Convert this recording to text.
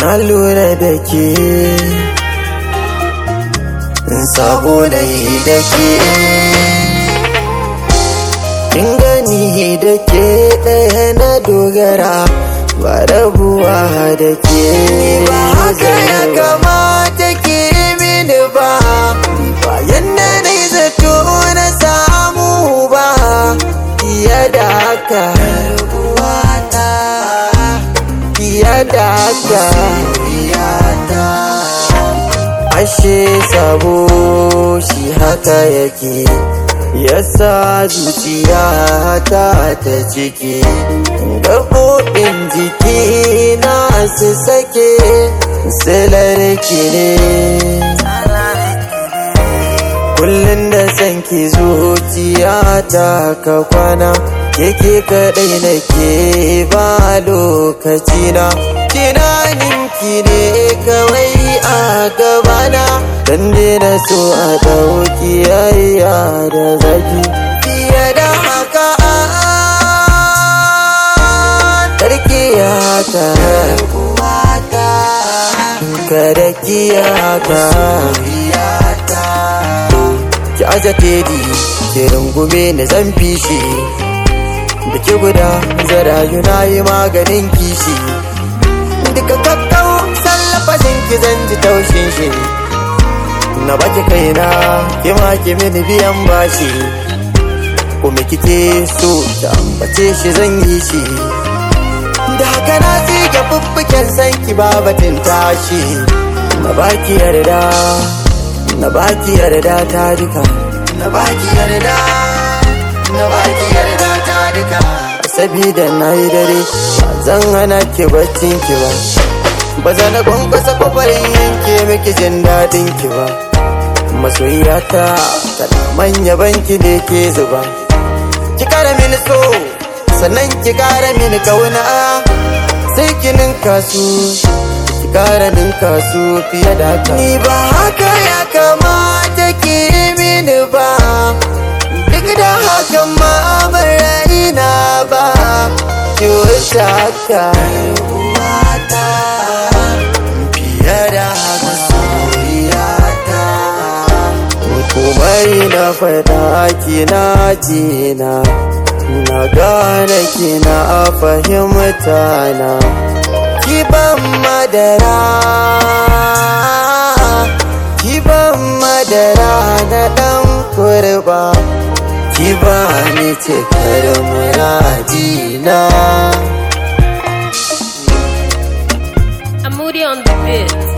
na lura da ke saboda yi da ke kin gani da ke ɗaya na dogara ba rabuwa da ke ba haka ya kamata ke mini ba bayan na nai zato na samu ba fiye da haka fiye da haka ashe sabo shi haka yake yasa zuciya ta ta ciki gaɓoɓin jiki na su sake silar ne kullum da san ki zuciya ta ka kwana keke kaɗai nake ba lokaci na tunanin ki ne kawai a gabana dan na so a ɗauki yayya da zaki fiye da haka tarki ya haka kada ki haka ki aja tedi ki rungume na zan fishi da ki guda zarayu na yi maganin kishi duka kakkau sallafashin ki zan ji taushin shi na baki kaina ki ma ki mini biyan bashi kuma kike so da ambace shi zan yi shi da haka na tsige fuffuken san ki babatin tashi na baki yarda na baki yarda ta duka na baki yarda na baki yarda ta duka sabida na yi dare ba zan hana ki baccin ki ba ba za na kwankwasa kwafarin yanke miki jin daɗin ki ba masoyiyata tana manya banki ne ke zuba ki kara mini so sannan ki kara mini kauna sai ki ninka su ki kara ninka su fiye da haka ni ba haka ya kamata ki mini ba duk da hakan ma ban raina ba ki wuce haka fiye da haka soyayyata komai na faɗa kina jina na gane kina fahimta na kiban madara kiban madara na ɗan kurba kiba ni cikar muradina I'm moody on the bit.